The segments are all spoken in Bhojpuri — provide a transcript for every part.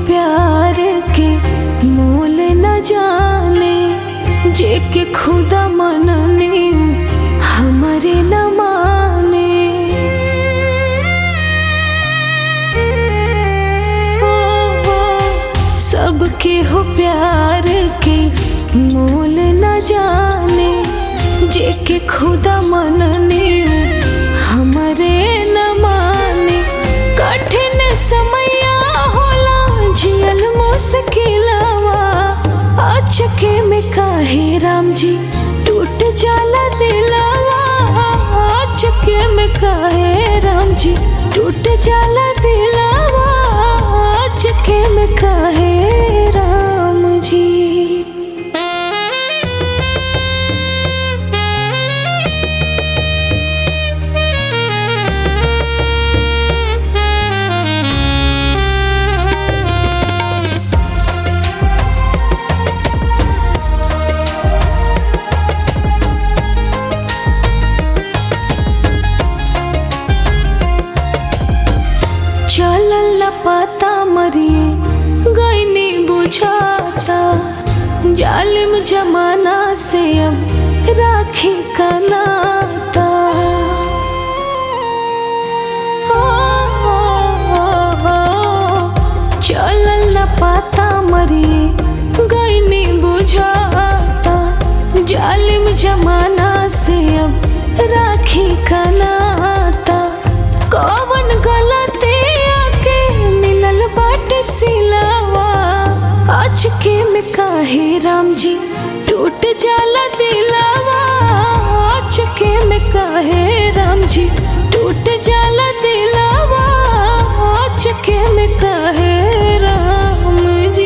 प्यार के मोल न जाने जे के खुदा मनने हमरे न माने ओ, ओ, सबके हो प्यार के मोल न जाने जे के खुदा मनने हमरे न माने कठिन समया होला जियल मुश्किलवा अचके में काहे राम जी टूट जाला दिलवा अचके में काहे राम जी टूट जाला दिलवा अचके में काहे राम जी चलल न पाता मरिए गईनी बुझाता जालिम जमाना से अब राखी का नाता ओ, ओ, ओ, चलल न पाता मरिए गईनी बुझाता जालिम जमाना से अब राखी का नाता कौन गलती आके मिलल बाटे सिलावा अचके में काहे राम जी टूट जाला दिलावा अचके में काहे राम जी टूट जाला दिलावा अचके में काहे राम जी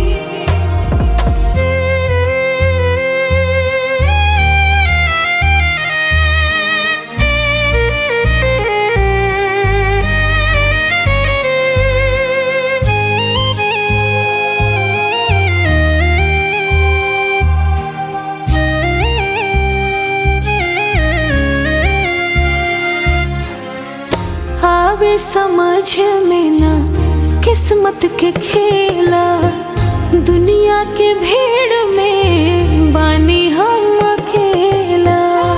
आवे समझ में ना किस्मत के खेला दुनिया के भीड़ में बानी हम अकेला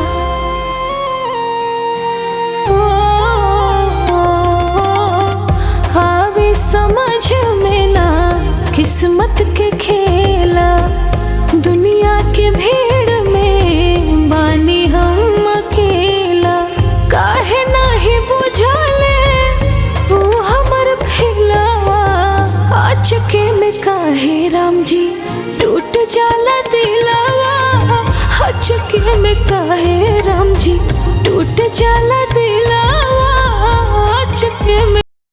ओ, ओ, ओ, आवे समझ में ना किस्मत के खेला दुनिया के भीड़ में बानी हम अकेला काहे नाही बुझले तू हमर फिलवा अचके में काहे राम जी टूट जाला दिलवा अचके में काहे राम जी टूट जाला दिलवा अचके में